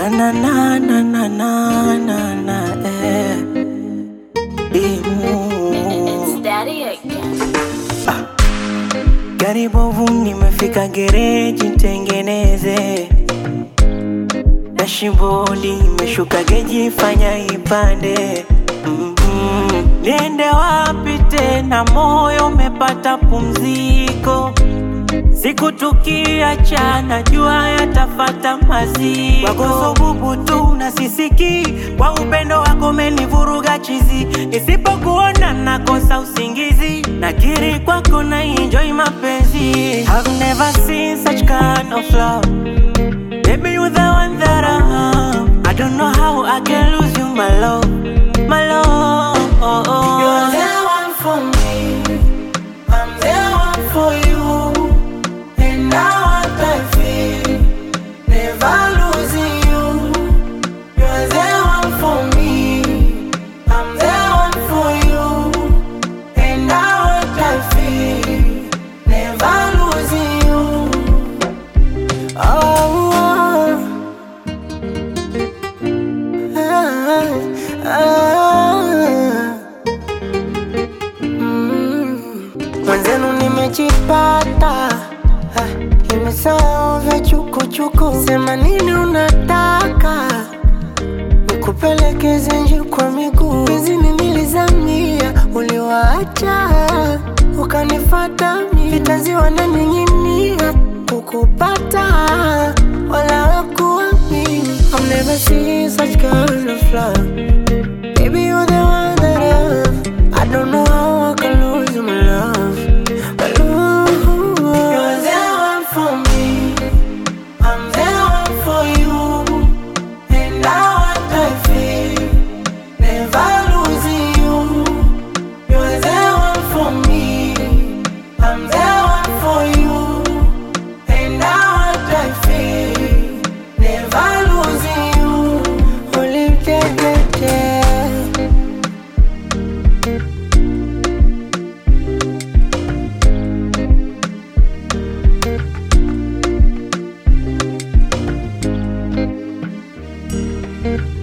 Na na na na na na na na eh. Imu. It's daddy again. Gari bovu nimefika gereji tengeneze Dashibodi imeshuka geji fanya ipande mm-hmm. Niende wapi tena moyo umepata pumziko Siku tukiachana jua yatafata maziko Wako bubu tu na sisiki Kwa upendo wako umenivuruga chizi Nisipokuona nakosa usingizi Nakiri kwako na enjoy mapenzi I've never seen such kind of love Baby you're the one that I have I don't know how I can lose you my love My love You're the one for me. I'm the one for you. And now what I feel, never losing you. You're the one for me. I'm the one for you. And now what I feel, never losing you. Oh, ah, ah. Mwenzenu nimejipata ah, nimesahau vya chukuchuku. Sema nini unataka nikupelekeze nje kwa miguu? Bizini nilizamia, uliwaacha ukanifata mi vitanzi wananing'inia kukupata wala wakuamini. I've never seen such kind of love. Baby, you're the one that I love. I don't know how I can lose my love. My love. You're the one for me. I'm the one for you. And now what I feel, never losing you. You're the one for me. I'm the one for you. And now what I feel, never losing you. Only day, day, day. It's